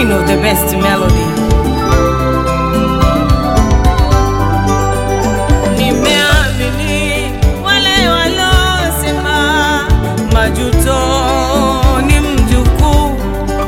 queen of the best melody. Nimeamini wale walosema majuto ni mjukuu.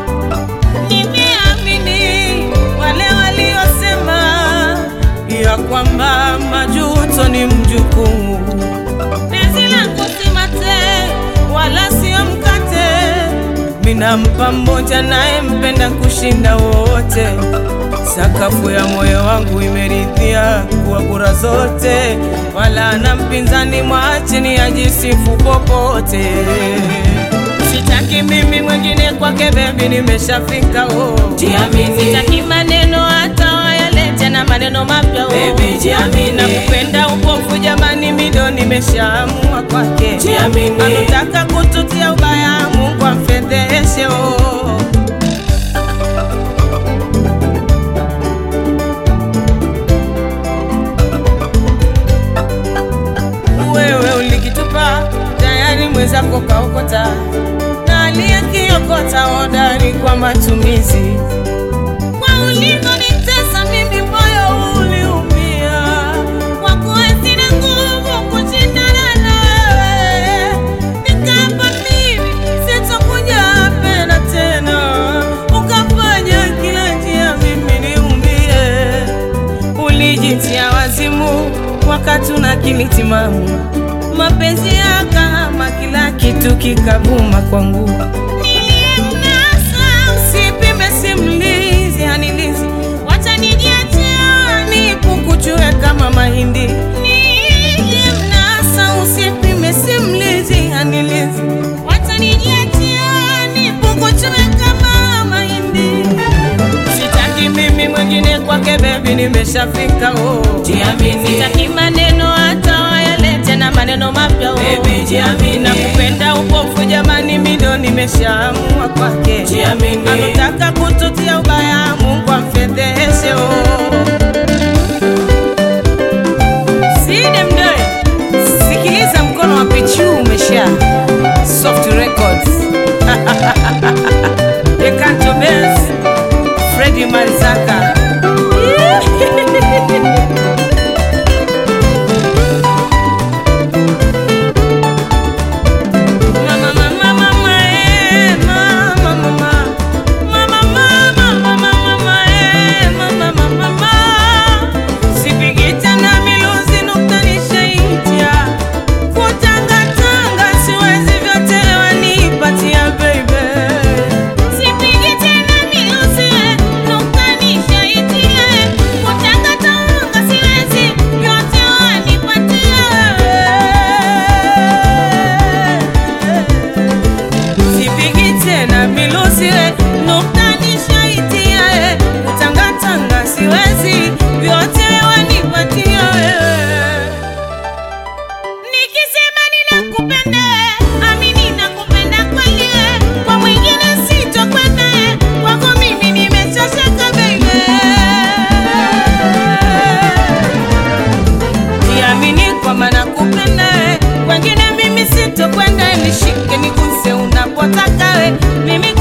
Nimeamini wale waliosema ya kwamba majuto ni mjukuu. Penzi langu si mate wala sio mkate, minampa mmoja naye mpenda kushinda wote. Sakafu ya moyo wangu imeridhia kuwa kura zote, wala na mpinzani mwachini ajisifu popote. Sitaki mimi mwingine kwake, bebi, nimeshafika oh. Jiamini. Sitaki maneno hata wayalete na maneno mapya oh. Baby, jiamini. Nakupenda upofu jamani, mido nimeshaamua kwake. Jiamini. Anataka kututia ubaya, Mungu amfedheshe oh. Wewe ulikitupa tayari, mwenzako kaokota, na aliyekiokota hodari kwa matumizi. Kwa ulivyonitesa mimi, moyo uliumia, kwa kuwa sina nguvu kushindana nawe, nikaapa mimi sitokuja pena tena, ukafanya kila njia mimi niumie ulijitia wazimu wakati una akili timamu, mapenzi yakahama, kila kitu kikavuma kwangu. Nilimnasa, usipime simlizi, hanilizi, wacha nijiachia, nipukuchue kama mahindi. Nilimnasa, usipime simlizi, hanilizi, wacha nijiachia, nipukuchue kama mahindi. Sitaki mimi mwingine kwake, bebi, nimeshafika oh. Jiamini. Sitaki maneno hata wayalete na maneno mapya oh. Baby, jiamini. Nakupenda upofu jamani, mido nimeshaamua kwake. Jiamini. Anataka kututia ubaya, Mungu amfedheshe oh. Side mdoe, sikiliza mkono wa Pichu umesha Soft Records Decanto Bells Freddy Manzaka Mama, mama, mama, eh, mama, mama. Mama, mama, mama, mama, eh, mama, mama, mama. Sipigi tena miluzi nukta nishaitia. Kutangatanga siwezi vyote wanipatia, baby. Sipigi tena miluzi nukta nishaitia. Kutangatanga siwezi vyote wanipatia. Sipigi tena milusi we, nukta nishaitia we, kutangatanga siwezi, vyote wanipatia wewe. Nikisema ninakupenda we, amini nakupenda kweli we, kwa mwingine sitokwenda we, kwako mimi nimeshashaka baby. Jiamini kwamba nakupenda we, wengine mimi sitokwenda, nishike niguse unapotaka we, mimi